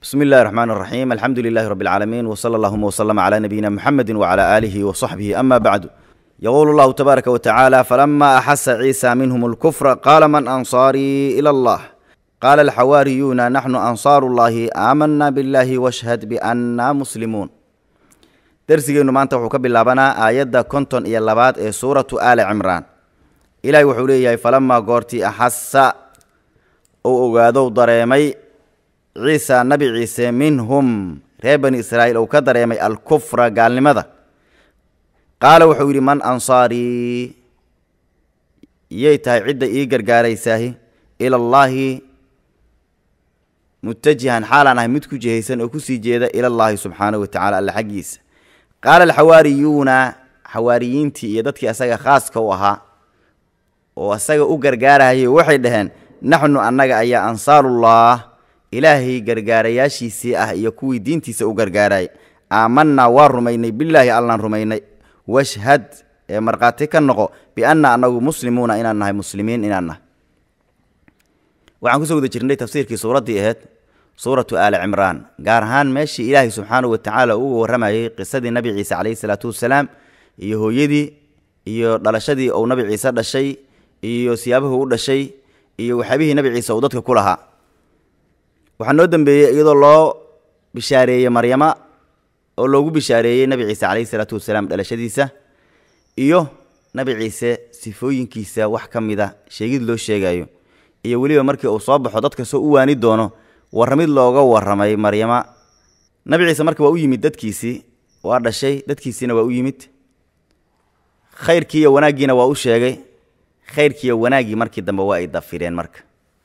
بسم الله الرحمن الرحيم الحمد لله رب العالمين وصلى اللهم وسلم على نبينا محمد وعلى آله وصحبه أما بعد يقول الله تبارك وتعالى فلما أحس عيسى منهم الكفر قال من أنصاري إلى الله قال الحواريون نحن أنصار الله آمنا بالله واشهد بأننا مسلمون درسigeennu maanta wuxuu ka bilaabanaa aayadda konton iyo labaad ee suuratu aali cimraan ilaahay wuxuu leeyahay falamaa goortii axasa uu ogaadow dareemay ciisa nabi ciise minhum reer bani israa'iil uu ka dareemay alkufra gaalnimada qaala wuxuu yidhi man ansaarii yay tahay cidda ii gargaaraysaahi ilallaahi mutajihan xaalaan ahay mid ku jihaysan oo kusii jeeda ilallaahi subxaanahu wa tacala alle xaggiisa qaala alxawaariyuuna xawaariyiintii iyo dadkii asaga khaaska u ahaa oo asaga u gargaarahayay waxay dhaheen naxnu annaga ayaa ansaarullah ilaahay gargaarayaashiisii ah iyo kuwii diintiisa u gargaarayay aamanaa waa rumaynay bilaahi allaan rumaynay washhad ee markhaati ka noqo bianna annagu muslimuuna inaan nahay muslimiin inaan nahay waxaan kusoo guda jirnay tafsiirkii suuraddii ahayd suuratu aali cimraan gaar ahaan meeshii ilaahay subxaanahu wa tacaala uga warramayay qisadii nabi ciise calayhi salaatu wassalaam iyo hooyadii iyo dhalashadii uu nabi ciise dhashay iyo siyaabuhu u dhashay iyo waxyaabihii nabi ciise uu dadka ku lahaa waxaa noo dambeeyey iyadoo loo bishaareeyey maryama oo loogu bishaareeyey nabi ciise calayhi salaatu wasalaam dhalashadiisa iyo nabi ciise sifooyinkiisa wax ka mid a sheegid loo sheegayo iyo weliba markii uu soo baxo dadka soo u waani doono warramid looga warramay maryama nabi ciise marka waa u yimid dadkiisii waa dhashay dadkiisiina waa u yimid khayrkii iyo wanaaggiina waa u sheegay khayrkiiyo wanaaggii markii dambe waa ay dafireen marka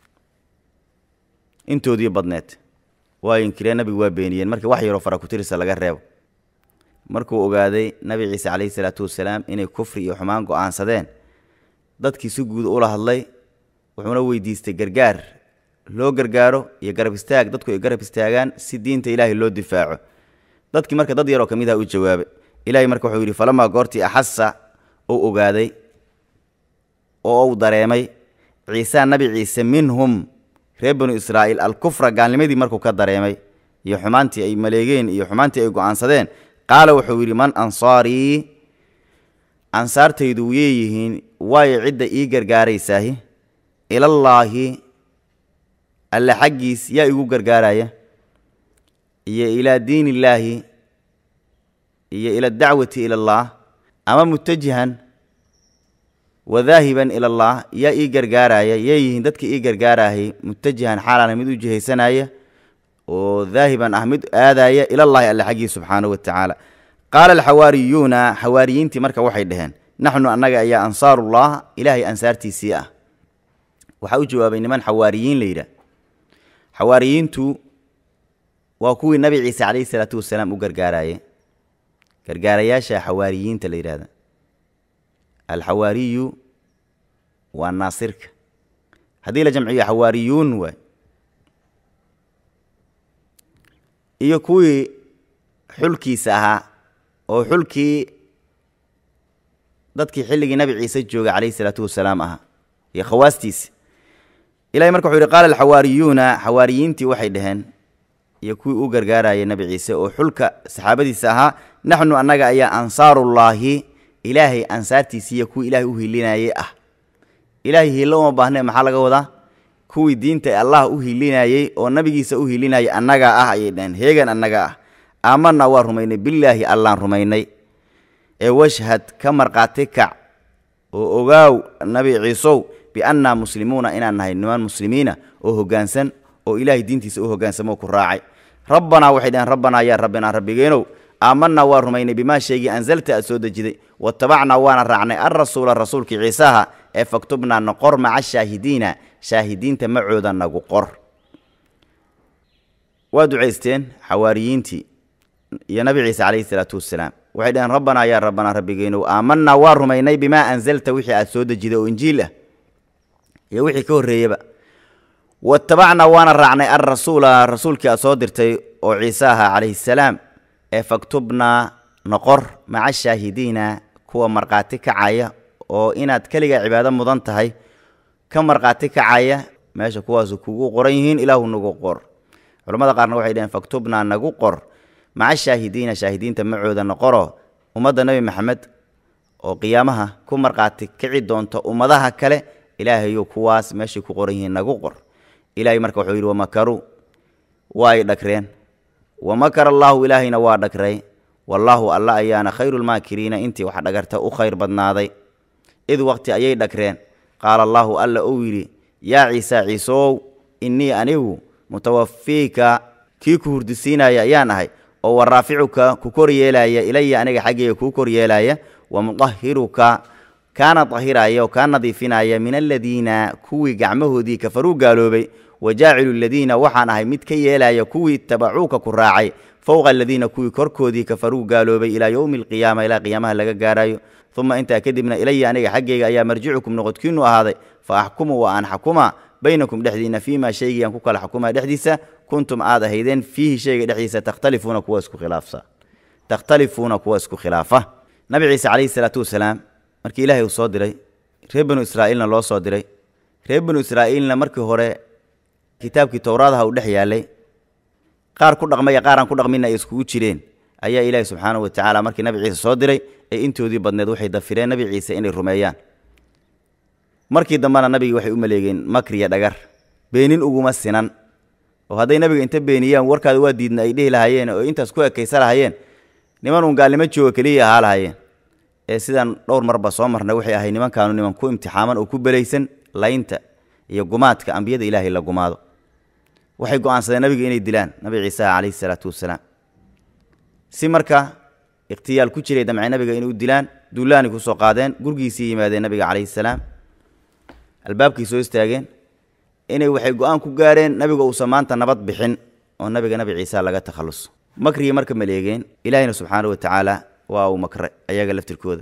intoodii badneed waa inkireen nabigu waa beeniyeen marka wax yaroo fara kutirisa laga reebo markuu ogaaday nabi ciise calayhi salaatu wasalaam inay kufri iyo xumaan go'aansadeen dadkii si guud ula hadlay wuxuuna weydiistay gargaar loo gargaaro iyo garab istaag dadku ay garab istaagaan si diinta ilaahay loo difaaco dadkii marka dad yaroo ka mid ah u jawaabay ilaahay marka wuxuu yidhi falamaa goortii axasa uu ogaaday oo uu dareemay ciisaa nabi ciise minhum reer banu israa'iil alkufra gaalnimadii markuu ka dareemay iyo xumaantii ay maleegeen iyo xumaantii ay go'aansadeen qaala wuxuu yidhi man ansaarii ansaartaydu wiyay yihiin waayo cidda ii gargaaraysaahi ilallaahi alle xaggiis yaa igu gargaaraya iyo ilaa diin illaahi iyo ila dacwati ilallaah ama mutajihan wadaahiban ilallaah yaa ii gargaaraya yay yihiin dadka ii gargaarayay mutajihan xaalaan mid u jihaysanaya oo daahiban ah mid aadaya ilallaahi alle xaggiis subxaanahu wa tacaala qaala alxawaariyuuna xawaariyiintii marka waxay dhaheen naxnu annaga ayaa ansaarullah ilaahay ansaartiisii ah waxaa u jawaabay niman xawaariyiin la yidhaah xawaariyiintu waa kuwii nabi ciise calayhi salaatu wasalaam u gargaaraye gargaarayaasha xawaariyiinta la yidhahda alxawaariyu waa naasirka haddii la jamciyo xawaariyuun waay iyo kuwii xulkiisa ahaa oo xulkii dadkii xilligii nabi ciise joogay calayhi salaatu wasalaam ahaa iyo khawaastiisi ilahay marka wuxuu yidhi qaala alxawaariyuuna xawaariyiintii waxay dhaheen iyo kuwii u gargaarayay nabi ciise oo xulka saxaabadiisa ahaa naxnu annaga ayaa ansaarullaahi ilaahay ansaartiisii iyo kuwii ilaahay u hilinayey ah ilaahay hiillo uma baahnee maxaa laga wadaa kuwii diinta allah u hilinayey oo nabigiisa u hilinayay annagaa ah ayay dhaheen heegan annaga ah aamanaa waa rumaynay bilaahi allaan rumaynay ee washhad ka markhaati kac oo ogaaw nabi ciisow biannaa muslimuuna inaan nahay niman muslimiina oo hoggaansan oo ilaahay diintiisa u hoggaansamoo ku raacay rabbanaa waxay dhaheen rabbanaa yaa rabbinaa rabbigeenow aamanaa waa rumaynay bimaa sheegii ansalta aad soo dejiday watabacnaa waana raacnay alrasuula rasuulkii ciisaha ee faktubnaa noqor maca shaahidiina shaahidiinta macooda nagu qor waa ducaysteen xawaariyiintii iyo nabi ciise calayhi salaatu wassalaam waxay dhaheen rabbanaa yaa rabbanaa rabbigeenow aamanaa waa rumaynay bimaa ansalta wixii aad soo dejiday oo injiil ah iyo wixii ka horreeyaba watabacnaa waana raacnay alrasuula rasuulkii aad soo dirtay oo ciise ahaa calayhi salaam ee faktubnaa noqor maca shaahidiina kuwa markhaati kacaya oo inaad keligaa cibaado mudan tahay ka markhaati kacaya meesha kuwaasu kugu qoran yihiin ilaahu nagu qor culamada qaarna waxay dhaheen faktubnaa nagu qor maca shaahidiina shaahidiinta macooda noqoro ummadda nebi maxamed oo qiyaamaha ku markhaati kici doonta ummadaha kale ilaahayu kuwaas meeshay ku qoran yihiin nagu qor ilaahay marka wuxuu yidhi wamakaruu waa ay dhagreen wamakara allaahu ilaahayna waa dhagray wallaahu alla ayaana khayrulmaakiriina intii wax dhagarta u khayr badnaaday id waqti ayay dhagreen qaala allaahu alla uu yidhi yaa ciisa ciisow innii anigu mutawafiika kii ku hurdisiinaya ayaan ahay oo wa raaficuka ku kor yeelaya ilaya aniga xaggayga kuu kor yeelaya wa mudahiruka kaana dahiraya oo kaa nadiifinaya min aladiina kuwii gacmahoodii kafaruu gaaloobay wa jaacilu aladiina waxaan ahay mid ka yeelaya kuwii itabacuuka ku raacay fowqa aladiina kuwii korkoodii kafaruu gaaloobay ilaa yowmi alqiyaama ilaa qiyaamaha laga gaarayo uma intaa kadibna ilaya aniga xaggayga ayaa marjicukum noqodkiinu ahaaday fa axkumu wa aan xakuma baynakum dhexdiina fiimaa shaygii aan ku kala xukumaa dhexdiisa kuntum aad ahaydeen fiihi shayga dhexdiisa takhtalifuuna kuwa isku khilaafsa takhtalifuuna kuwa isku khilaafa nabi ciise calayhi salaatu wasalaam markii ilaahay uu soo diray reer banu israa'iilna loo soo diray reer banu israa'iilna markii hore kitaabkii towraadaha uu dhex yaallay qaar ku dhaqmaya qaar aan ku dhaqminna ay iskugu jireen ayaa ilaahi subxaanahu wa tacaala markii nabi ciise soo diray ee intoodii badneed waxay dafireen nabi ciise inay rumeeyaan markii dambena nabigii waxay u maleegeen makriya dhagar beenin uguma sinan oo hadday nabiga inta beeniyaan warkaada waa diidna ay dhihi lahaayeen oo intaas ku ekaysa lahayeen niman uun gaalnimo jooga keliya ahaa lahaayeen ee sidaan dhowr marba soo marnay waxay ahay nimankaanu niman ku imtixaaman oo ku belaysan laynta iyo gumaadka ambiyada ilaahay la gumaado waxay go'aansadeen nabiga inay dilaan nabi ciise calayhi salaatu wasalaam si marka ikhtiyaal ku jiray damce nabiga inay u dilaan duulaani ku soo qaadeen gurigiisii yimaadeen nabiga calayhi salaam albaabkii soo istaageen inay waxay go'aan ku gaareen nabiga uusan maanta nabad bixin oo nabiga nabi ciise laga takhalluso makrigii marka maleegeen ilaahayna subxaana wa tacaala waa uu makre ayaga laftirkooda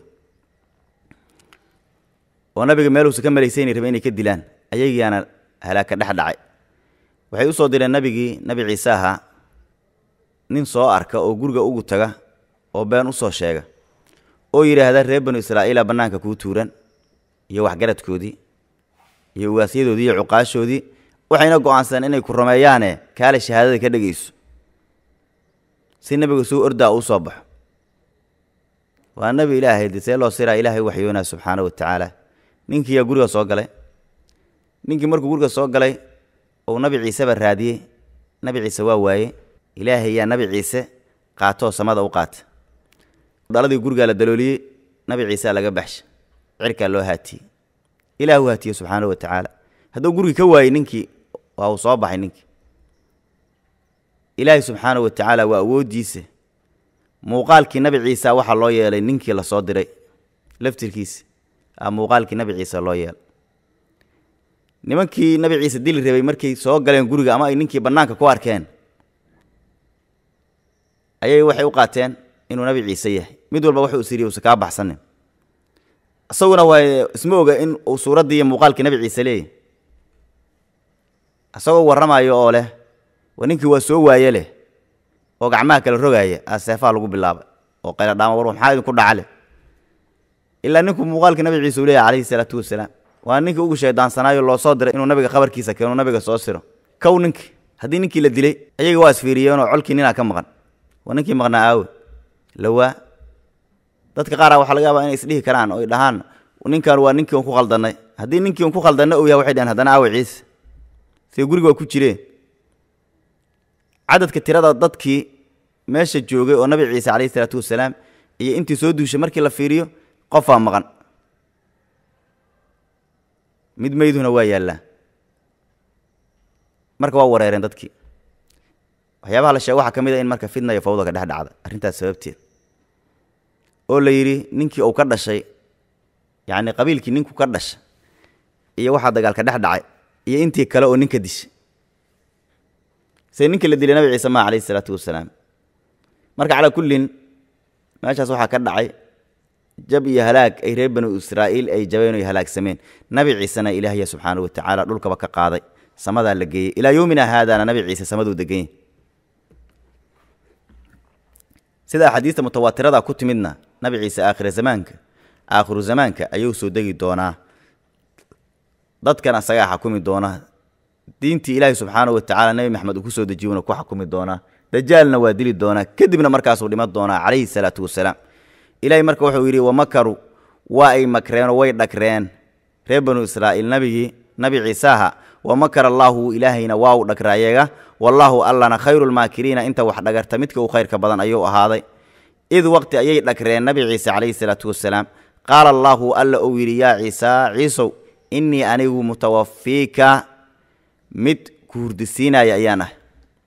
oo nabiga meeluusa ka malaysayni rabe inay ka dilaan ayagiiaana halaaka dhex dhacay waxay u soo direen nabigii nabi ciise ahaa nin soo arka oo guriga ugu taga oo been u soo sheega oo yidhaahda reer banu israa'iila bannaanka kuu tuuran iyo waxgaradkoodii iyo ugaasyadoodii iyo cuqaashoodii waxayna go'aansadeen inay ku rumeeyaane kaale shahaadada ka dhegayso si nebiga suu ordaa uu soo baxo waa nebi ilaahay de see loo siraa ilaahay waxyoonaa subxaana wa tacaala ninkiiyaa guriga soo galay ninkii markuu guriga soo galay ou nabi ciiseba raadiyey nabi ciise waa waaye ilaahay yaa nabi ciise qaatoo samada u qaata dhaladii gurigaa la dalooliyey nabi ciisaa laga baxsha cirkaa loo haatiyey ilaah u haatiye subxaana wa tacaala hadduu gurigii ka waayey ninkii waa uu soo baxay ninkii ilaahay subxaana wa tacaala waa awooddiisa muuqaalkii nabi ciisa waxaa loo yeelay ninkii la soo diray laftirkiisa a muuqaalkii nabi ciise loo yeelay nimankii nabi ciise dili rabay markay soo galeen guriga ama ay ninkii bannaanka ku arkeen ayay waxay u qaateen inuu nabi ciise yahay mid walba wuxuu isiriye usa kaa baxsanin isaguna waa isma oga in uu suuraddii iyo muuqaalkii nabi ciise leeyahy isagoo warramayo oo leh wa ninkii waa soo waaye leh oo gacmaha kala rogaaya aa seefaha lagu bilaabay oo qayladhaama war maxaa idinku dhacale ilaa ninku muuqaalkii nabi ciise uu leeyahy calayhi salaatu wasalaam waa ninkii ugu shayddaansanaayo loo soo diray inuu nabiga khabarkiisa keeno nabiga soo siro kow ninkii haddii ninkii la dilay ayaga waa isfiiriyeenoo colkii ninaa ka maqan waa ninkii maqnaa aawe lawaa dadka qaara waxaa laga yaabaa inay isdhihi karaan oo ay dhahaan ninkan waa ninkii un ku khaldannay haddii ninkii un ku khaldanna uu yahay waxay dhaheen haddana aawe ciise see guriga waa ku jireen cadadka tirada dadkii meesha joogay oo nabi ciise calayhi isalaatu wasalaam iyo intii soo duushay markii la fiiriyo qofaa maqan mid meyduna waa yaallaa marka waa wareereen dadkii waxyaabaha la sheega waxaa ka mid a in marka fidna iyo fawda ka dhex dhacda arrintaas sababteed oo la yidhi ninkii uu ka dhashay yacni qabiilkii ninku ka dhashay iyo waxaa dagaalka dhex dhacay iyo intii kale oo ninka dishay se ninkii la dilay nabi ciise maa calayhi isalaatu wasalaam marka calaa kullin meeshaas waxaa ka dhacay jab iyo halaag ay reer banu israa'iil ay jabeen o halaagsameen nabi ciisena ilaahya subxaana wa tacaala dhulkaba ka qaaday samadaa la geeyey ilaa yowmina haadaana nabi ciise samaduu deganyay sida axaadiista mutawaatirada ku timidna nabi ciise aakhira zamaanka aakhiru zamaanka ayuu soo degi doonaa dadkan asagaa xakumi doona diintii ilaahi subxaana wa tacaala nebi maxamed uu ku soo dejiyuna ku xukumi doonaa dajaalna waa dili doonaa kadibna markaasuu dhiman doonaa calayhi salaatu wasalaam ilaahay marka wuxuu yidhi wamakaru waa ay makreenoo way dhagreen reer banu israa'iil nabigii nabi ciisaaha wamakara allaahu ilaahayna waa u dhagra ayaga wallaahu allana khayrulmaakiriina inta wax dhagarta midka u khayrka badan ayuu ahaaday id waqti ayay dhagreen nabi ciise calayhi salaatu wasalaam qaala allaahu alla uu yidhi yaa ciisaa ciisow innii anigu mutawafiika mid ku hurdisiinaya ayaan ah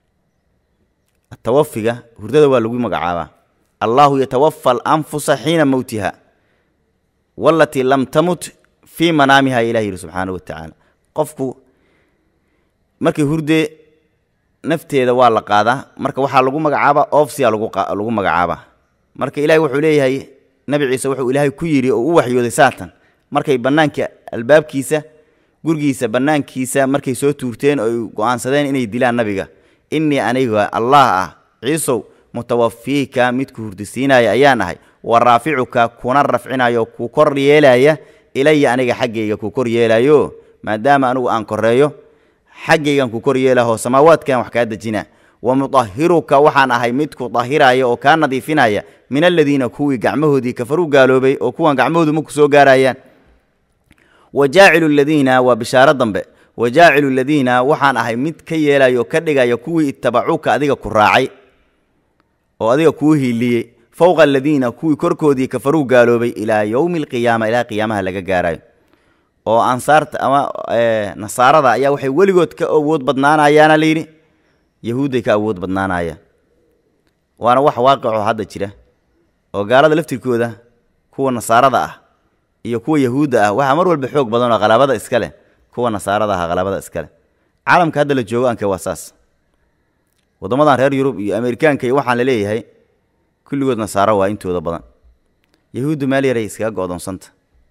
tawafiga hurdada waa lagu magacaabaa allaahu yatawafa alanfusa xiina mowtiha walatii lam tamut fii manaamiha ilah yidhi subxaana wa tacaala qofku markay hurdee nafteeda waa la qaadaa marka waxaa lagu magacaabaa oofsiya lagu magacaabaa marka ilahay wuxuu leeyahay nabi ciise wuxuu ilaahay ku yidhi oo u waxyooday saatan markay bannaanka albaabkiisa gurigiisa bannaankiisa markay soo tuurteen oo ay go'aansadeen inay dilaan nabiga innii aniga allah ah ciisow mutawafiika midku hurdisiinaya ayaan ahay wa raaficuka kuna rafcinayo ku kor yeelaya ilaya aniga xaggayga ku kor yeelayo maadaama anigu aan koreeyo xaggaygan ku kor yeelaho samaawaadkan wax kaa dejina wa mudahiruka waxaan ahay mid ku dahiraya oo kaa nadiifinaya min aladiina kuwii gacmahoodii kafaruu gaaloobay oo kuwan gacmahoodu ma ku soo gaarayaan wa jaacilu ladiina waa bishaaro dambe wa jaacilu ladiina waxaan ahay mid ka yeelaya oo ka dhigaya kuwii ittabacuuka adiga ku raacay oo adiga kuu hiiliyey fowqa aladiina kuwii korkoodii kafaruu gaaloobay ilaa yowmi alqiyaama ilaa qiyaamaha laga gaarayo oo ansaarta ama nasaarada ayaa waxay weligood ka awood badnaanayaana layidhi yahuudday ka awood badnaanayaan waana wax waaqicoo hadda jira oo gaalada laftirkooda kuwa nasaarada ah iyo kuwa yahuudda ah waxaa mar walba xoog badan oo qalaabada iska leh kuwa nasaarada ah qalaabada iska leh caalamka hadda la joogo anke waa saas waddamadan reer yurub iyo amerikaanka iyo waxaan la leeyahay kulligood nasaaro waa intooda badan yahuuddu meel yaray iskaga go'doonsanta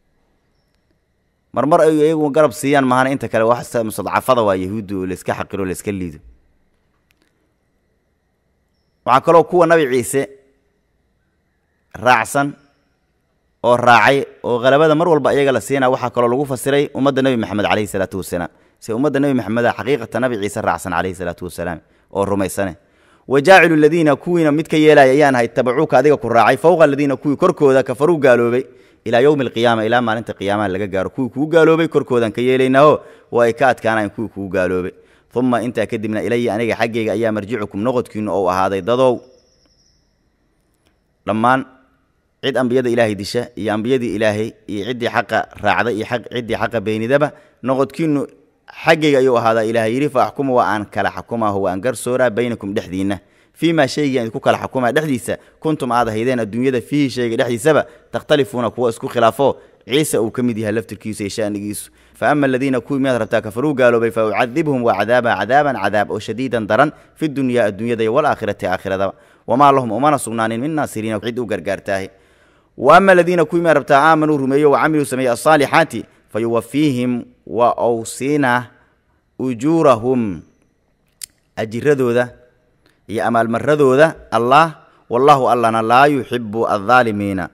marmar ay iyagu garab siiyaan mahana inta kale wax mustadcafada waa yahuuddu oo layska xaqiro layska liido waxaa kaloo kuwa nabi ciise raacsan oo raacay oo qalabada mar walba iyaga la siinaa waxaa kaloo lagu fasiray ummadda nebi maxamed calayhi salaatu wasalaam se ummadda nebi maxameda xaqiiqata nabi ciise raacsan calayhi salaatu wasalaam oo rumaysane wa jaacilu ladiina kuwiina mid ka yeelaya ayaan ahay tabacuuka adiga ku raacay fowqa aladiina kuwii korkooda kafaruu gaaloobay ilaa yowmi alqiyaama ilaa maalinta qiyaamaha laga gaaro kuwii kuu gaaloobay korkoodaan ka yeelaynaaho waa ay ka adkaanayan kuwii kuu gaaloobay uma intaa kadibna ilaya aniga xaggayga ayaa marjicukum noqodkiinu ou ahaaday dadow dhammaan cid ambiyada ilaahay disha iyo ambiyadii ilaahay iyo ciddii xaqa raacda iyo ciddii xaqa beenidaba noqodkiinu xaggayga ayuu ahaadaa ilaahay yidhi fa axkuma waa aan kala xakumaaho waan garsooraa baynakum dhexdiinna fii maa shaygii aan idku kala xakumaa dhexdiisa kuntum aad ahaydeen adduunyada fiihi shayga dhexdiisaba takhtalifuuna kuwa isku khilaafo ciise uu ka mid yahay laftirkiisu iyo sha'nigiisu fa ama aladiina kuwii miyaad rabtaa kafaruu gaaloobay fa ucadibhum waa cadaaba cadaaban cadaab oo shadiidan daran fi dunyaa adduunyada iyo walaakhirati aakhiradaba wamaa lahum umana sugnaanin min naasiriina cid u gargaartaahe wa ama aladiina kuwii miyaad rabtaa aamanuu rumeeyo wa camiluu sameeyey asaalixaati fa yuwafiihim waa ou siinaa ujuurahum ajiradooda iyo amaalmaradooda allah wallaahu allana laa yuxibu aldaalimiina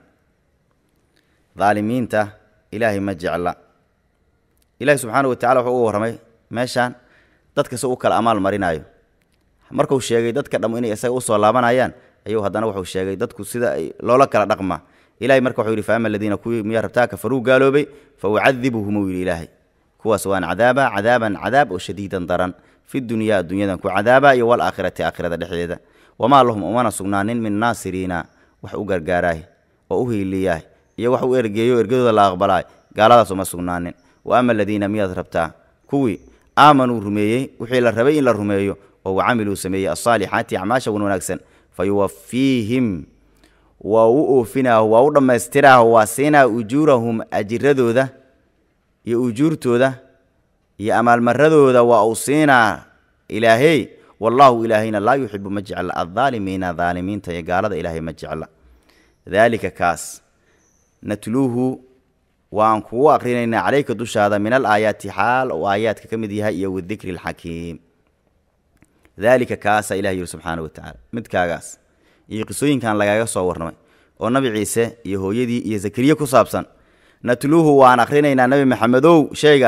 daalimiinta ilaahay ma jecla ilaahay subxaana wa tacala wuxuu uga warramay meeshaan dadka si u kala amaal marinaayo markuu sheegay dadka dham inay isaga usoo laabanayaan ayuu haddana wuxuu sheegay dadku sida ay loola kala dhaqmaa ilahay marka wuxuu yidhi fa ama aladiina kuwii miyaa rabtaa kafaruu gaaloobay fa ucadibuhum uu yidhi ilaahay kuwaas waan cadaaba cadaaban cadaab oo shadiidan daran fi dunyaa adduunyadan ku cadaaba iyo walaakhirati aakhirada dhexdeeda wamaa lahum umana sugnaanin min naasiriina wax u gargaaraay oo u hiiliyaah iyo wax u ergeeyo ergadooda la aqbalaay gaaladaas uma sugnaanin wa ama aladiina miyaad rabtaa kuwii aamanuu rumeeyey wixii la rabay in la rumeeyo oo wacamiluu sameeyey asaalixaati acmaasha wan wanaagsan fa yuwafiihim waa u oofinaaho waa u dhammaystiraaho waa siinaa ujuurahum ajiradooda iyo ujuurtooda iyo amaalmaradooda waa uu siinaa ilaahey wallaahu ilaahayna laa yuxibu ma jecla addaalimiina daalimiinta iyo gaalada ilaahay ma jecla daalika kaas natluuhu waan kugu aqrinaynaa calayka dushaada min al aayaati xaal oo aayaadka ka mid yahay iyo wadikri alxakiim daalika kaasaa ilah yidhi subxaana wa tacaala midkaagaas iyo qisooyinkan lagaaga soo warramay oo nabi ciise iyo hooyadii iyo zakariye ku saabsan natluuhu waan akhrinaynaa nebi maxamedow sheegaas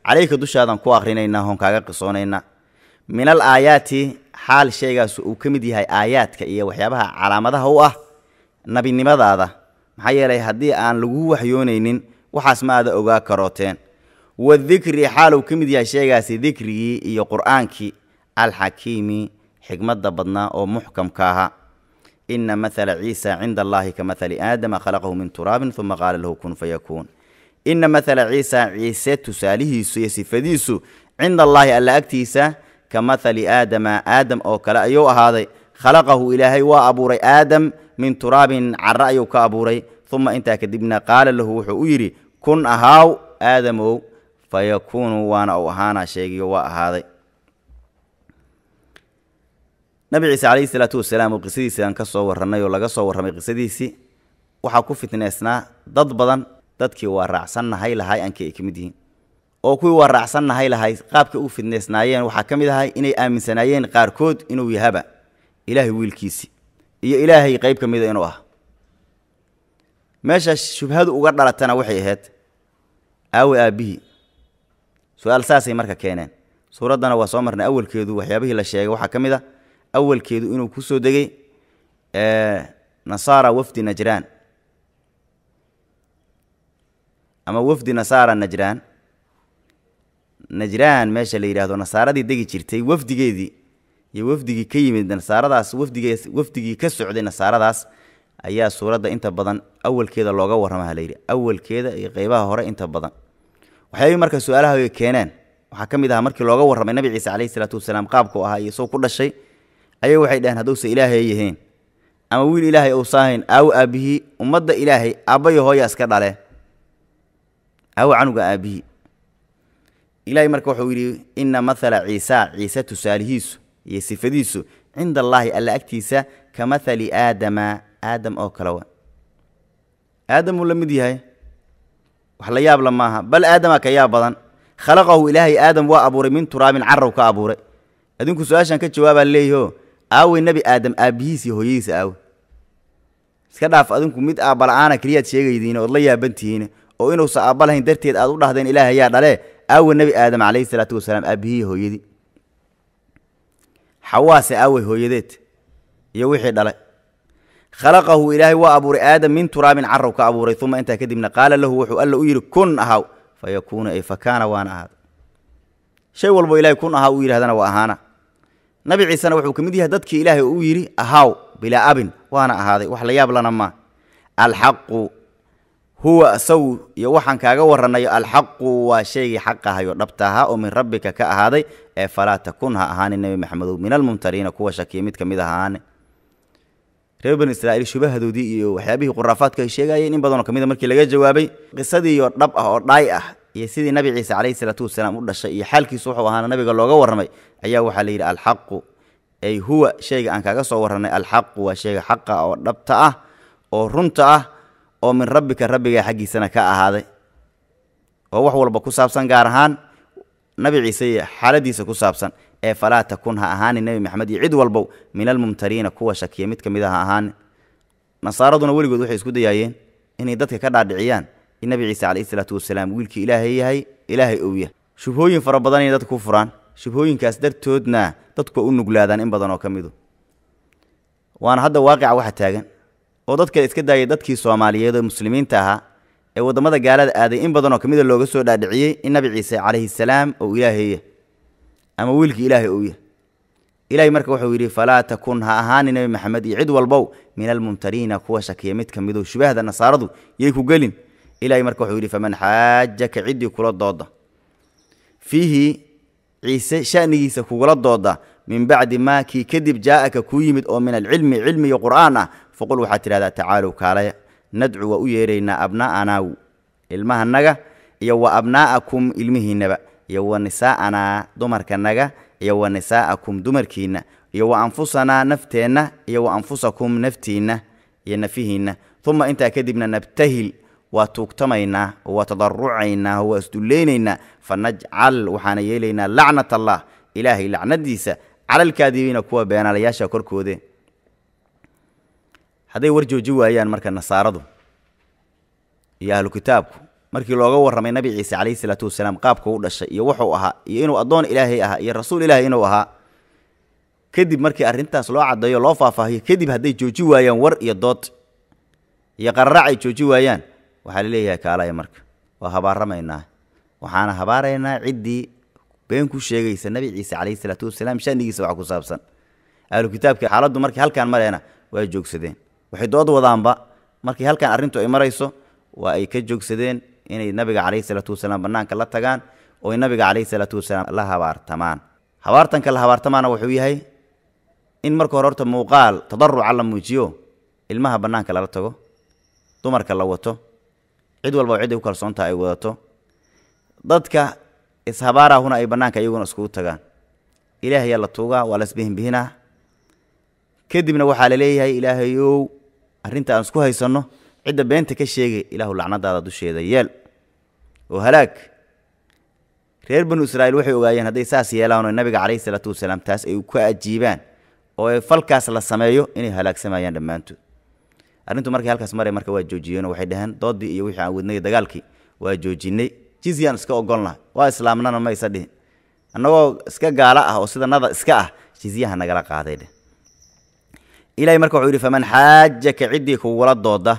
calayka dushaadan ku akhrinaynaa hoon kaaga qisoonaynaa min al aayaati xaal shaygaas uu ka mid yahay aayaadka iyo waxyaabaha calaamadaha u ah nabinimadaada maxaa yeelay haddii aan lagu waxyoonaynin waxaas ma aada ogaa karooteen wadikri xaal uu ka mid yahay shaygaasi dikrigii iyo qur'aankii alxakiimi xikmadda badnaa oo muxkamka ahaa ina mathala ciisa cinda allahi ka mathali aadama khalaqahu min turaabin uma qaala lahu kun fayakuun ina mathala ciisa ciise tusaalihiisu iyo sifadiisu cinda allaahi alla agtiisa ka mathali aadama aadam oo kale ayuu ahaaday khalaqahu ilaahay waa abuuray aadam min turaabin cara ayuu ka abuuray uma intaa kadibna qaala lahu wuxuu u yidhi kun ahaaw aadamow fayakuunu waana uu ahaana sheegiyo waa ahaaday nabi ciise calayhi salaatu wasalaam oo qisadiisaan ka soo warrannay oo laga soo warramay qisadiisii waxaa ku fitneysnaa dad badan dadkii waa raacsannahay lahay aankii ay ka mid yihiin oo kuwii waa raacsannahay lahay qaabkay u fidneysnaayeen waxaa ka mid ahay inay aaminsanaayeen qaarkood inuu yahaba ilaahay wiilkiisii iyo ilaahay qayb ka mida inuu ah meesha shubhadu uga dhalatana waxay ahayd aawe aabbihii su-aal saasay marka keeneen suuraddana waa soo marnay awalkeedu waxyaabihii la sheegay waxaa ka mid a awalkeedu inuu ku soo degay nasaara wafdi najraan ama wafdi nasaara najraan najraan meesha la yidhahdo nasaaradii degi jirtay wafdigeedii iyo wafdigii ka yimid nasaaradaas wafdigee wafdigii ka socday nasaaradaas ayaa suuradda inta badan awalkeeda looga warramaha layidhi awalkeeda iyo qeybaha hore inta badan waxyaabihii marka su-aalaha ay keeneen waxaa ka mid ahaa markii looga warramay nabi ciise calayhi salaatu wasalaam qaabku ahaa iyo soo ku dhashay ayay waxay dhaheen hadduusa ilaahay yahayn ama wiil ilaahay uusa ahayn aawo aabbihii ummadda ilaahay aabbayo hooya iska dhale aawo canuga aabbihii ilaahay marka wuxuu yidhi ina mathala ciisa ciise tusaalihiisu iyo sifadiisu cinda allaahi alla agtiisa ka mathali aadama aadam oo kale wa aadamuu la mid yahay wax la yaabla maaha bal aadama ka yaab badan khalaqahu ilaahay aadam waa abuuray min turaabin carrow ka abuuray adinku su-aashaan ka jawaabaa leeyaho aawey nebi aadam aabbihiis iyo hooyadiisa aawe iska dhaaf adinku mid aabbala'aana keliyaad sheegaydiin ood la yaabantihiin oo inuusa aabba lahayn darteed aad u dhahdeen ilaah ayaa dhale aawe nebi aadam calayhi salaatu wasalaam aabbihii hooyadii xawaase aawey hooyadeed iyo wixii dhalay khalaqahu ilaahay waa abuuray aadam min turaabin carrow ka abuuray uma intaa kadibna qaala lahu wuxuu alla u yidhi kun ahaw fa yakuunu ay fa kaana waana ahaada shay walbo ilahay kun ahaa uu yidhahdana waa ahaana nabi ciisena wuxuu ka mid yahay dadkii ilaahay uu yidhi ahaaw bilaa abin waana ahaaday wax la yaab lana maa alxaqu huwa isagu iyo waxaan kaaga warranayo alxaqu waa shaygii xaq ahayo dhabta ahaa oo min rabbika ka ahaaday ee falaa takun ha ahaanin nebi maxamedow min almumtariina kuwa shakiya mid ka mid ah ahaane reer bani israa'iil shubahadoodii iyo waxyaabihii quraafaadka ay sheegayeen in badanoo ka mid a markii laga jawaabay qisadiiyo dhab ah oo dhaay ah iyo sidii nabi ciise calayhi salaatu wasalaam u dhashay iyo xaalkiisu wuxuu ahaana nabiga looga warramay ayaa waxaa la yidhi alxaqu ay huwa shayga aan kaaga soo warrannay alxaqu waa shayga xaqa oo dhabta ah oo runta ah oo min rabbika rabbiga xaggiisana ka ahaaday oo wax walba ku saabsan gaar ahaan nabi ciise iyo xaaladiisa ku saabsan ee falaa takun ha ahaanin nebi maxamed iyo cid walbow min almumtariina kuwa shakiya mid ka mid a ha ahaanin nasaaraduna weligood waxay isku dayaayeen inay dadka ka dhaadhiciyaan in nabi ciise calayhi salaatu wasalaam wiilkii ilaahay yahay ilaahay ou yahay shubhooyin fara badan inay dadka ku furaan shubhooyinkaas dartoodna dadku u nuglaadaan in badan oo ka midu waana hadda waaqica waxa taagan oo dadka iska daayay dadkii soomaaliyeed oo muslimiinta ahaa ee waddamada gaalada aaday in badanoo ka mida looga soo dhaadhiciyey in nabi ciise calayhi salaam ou ilaahay yahay ama wiilkii ilaahay ou yahay ilahay marka wuxuu yidhi falaa takun ha ahaani nebi maxamed iyo cid walbow min almumtariina kuwa shakiya mid ka mido shubahda nasaaradu yay ku gelin ilahay marka wuxuu yidhi faman xaajaka ciddii kula dooda fiihi ciise shanigiisa kugula dooda min bacdi maa kii kadib jaa'aka kuu yimid oo min alcilmi cilmi iyo qur'aan ah faqul waxaad tidhahdaa tacaalow kaalaya nadcu waa u yeeraynaa abnaa'anaa ilmahanaga iyo wa abnaa'akum ilmihiinnaba iyo wa nisaa'anaa dumarkanaga iyo wa nisaa'akum dumarkiinna iyo wa anfusanaa nafteenna iyo wa anfusakum naftiinna iyo nafihiinna uma intaa kadibna nabtahil waa tuugtamaynaa oo waa tadarucaynaa oo waa isdullaynaynaa fa najcal waxaana yeelaynaa lacnat allah ilaahay lacnadiisa calalkaadibiina kuwa beenaalayaasha korkoode hadday war jooji waayaan marka nasaaradu iyo ahlu kitaabku markii looga warramay nabi ciise calayhi salaatu wasalaam qaabka u dhashay iyo wuxuu ahaa iyo inuu addoon ilaahay ahaa iyo rasuul ilaahay inuu ahaa kadib markii arrintaas loo caddeeyo loo faahfaahiyo kadib hadday jooji waayaan war iyo dood iyo qararac ay jooji waayaan waxaa la leeyahay kaalaya marka waa habaaramaynaa waxaana habaaraynaa ciddii been ku sheegaysa nabi ciise calayhi salaatu wasalaam shanigiisa wax ku saabsan ahlu kitaabka xaaladdu markii halkaan mareena waa joogsadeen waxay dood wadaanba markii halkaan arrintu ay marayso waa ay ka joogsadeen inay nabiga calayhi salaatu wasalaam bannaanka la tagaan oo ay nabiga calayhi salaatu wasalaam la habaartamaan habaartanka la habaartamaana wuxuu yahay in marka hore horta muuqaal tadaruca la muujiyo ilmaha bannaanka lala tago dumarka la wato cid walba oo cidday ku kalsoontaha ay wadato dadka ishabaarahuna ay bannaanka iyaguna iskugu tagaan ilaahayaa la tuugaa waa la isbihinbihinaa kadibna waxaa la leeyahay ilaahayow arrinta aan isku haysanno cidda beenta ka sheegay ilaahu lacnadaada dusheeda yeel oo halaag reer banu israa'iil waxay ogaayeen hadday saas yeelaan oo nabiga calayhi salaatu wasalaam taas ay ku ajiibaan oo ay falkaas la sameeyo inay halaagsamayaan dhammaantood arrintu markay halkaas maray marka waa joojiyeenoo waxay dhaheen doodii iyo wixii aan wadnay dagaalkii waa joojinay jizyaan iska ogolnaha waa islaamnana ma isa dhihin annagoo iska gaalo ah oo sida nada iska ah jizyaha nagala qaaday dheh ilahay marka wuxuu yidhi faman xaajaka ciddii kugula dooda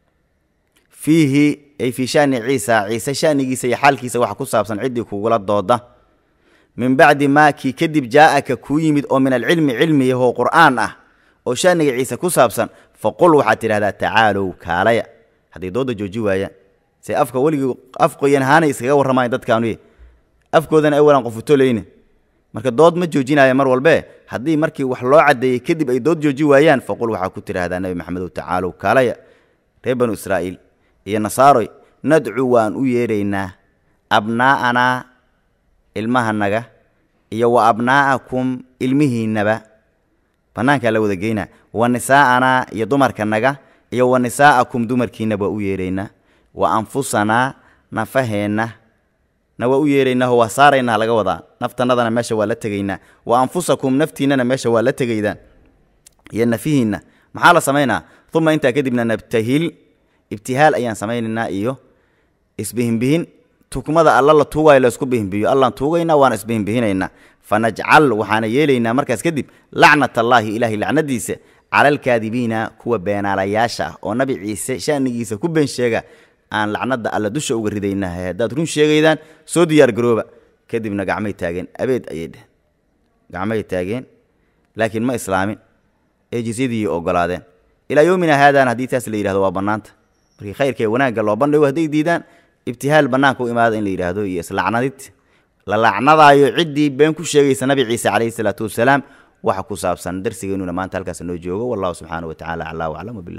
fiihi ay fii shani ciisa ciise shanigiisa iyo xaalkiisa waxa ku saabsan ciddii kugula dooda min bacdi maa kii kadib jaa'aka kuu yimid oo min alcilmi cilmi yahoo qur'aan ah oo shaniga ciise ku saabsan faqul waxaad tidhahdaa tacaalow kaalaya hadday doodda jooji waayaan se afka weligii af qoyan ahaanay iskaga warramayan dadkaanuye afkoodana awalan qofutolayne marka dood ma joojinaya mar walbee haddii markii wax loo caddeeyey kadib ay dood jooji waayaan faqul waxaa ku tidhaahdaa nebi maxamedow tacaalow kaalaya reer banu israa'iil iyo nasaaroy nadcu waan u yeedhaynaa abnaa'anaa ilmahanaga iyo wa abnaa'akum ilmihiinnaba bannaankaa la wada geynaa wa nisaa'anaa iyo dumarkanaga iyo wa nisaa'akum dumarkiinna waa u yeedhaynaa wa anfusanaa nafaheenna na waa u yeedhaynaaho waa saaraynaa laga wadaa naftannadana meesha waa la tegaynaa wa anfusakum naftiinnana meesha waa la tegaydaan iyo nafihiinna maxaa la samaynaa uma intaa kadibna nabtahil ibtihaal ayaan samaynaynaa iyo isbihinbihin tukmada alla la tuugaayo la isku bihinbihiyo allaan tuugaynaa waana isbihinbihinaynaa fanajcal waxaana yeelaynaa markaas kadib lacnat allaahi ilaahay lacnadiisa cala alkaadibiina kuwa beenaalayaasha ah oo nabi ciise shanigiisa ku been sheega aan lacnada alla dusha uga ridaynahay haddaad run sheegaydaan soo diyaar garooba kadibna gacmay taageen abeed ayay dheheen gacmay taageen laakiin ma islaamin ee jizyadii ogolaadeen ilaa yowmina haadaan haddii taas la yidhahdo waa bannaanta markii khayrkae wanaagga loo bandhigo hadday diidaan ibtihaal bannaanka u imaada in la yidhaahdo iyo islacnadid la lacnadaayo ciddii been ku sheegaysa nabi ciise calayhi salaatu wasalaam waxa ku saabsan darsigeenuna maanta halkaas noo joogo wallahu subxaana wa tacala aclaa waclam wabilah